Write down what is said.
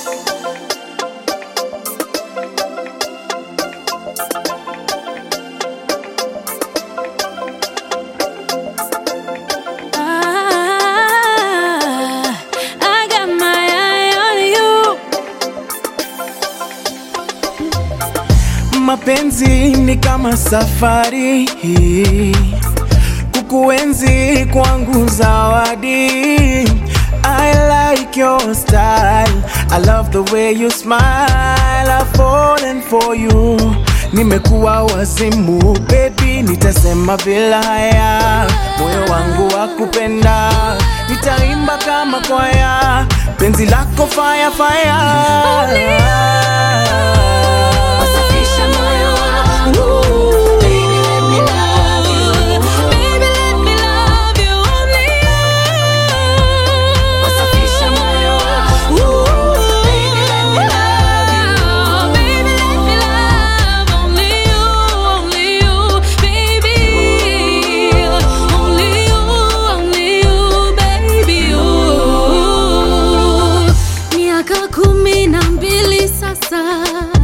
Ah, I got my eye on you. Mapenzi ni kama safari, kukuenzi kwangu zawadi. I like your style, I love the way you smile, I've fallen for you. Nimekuwa wazimu baby, nitasema bila haya, moyo wangu wa kupenda, nitaimba kama kwaya, penzi lako fire fire. Wasafisha moyo wangu. Baby, let me love you. Baby, let me love you. Only you. Wasafisha moyo wangu. Baby, let me love you. Baby, let me love only you, only you, baby. Only you, only you, baby. You. Miaka kumi na mbili sasa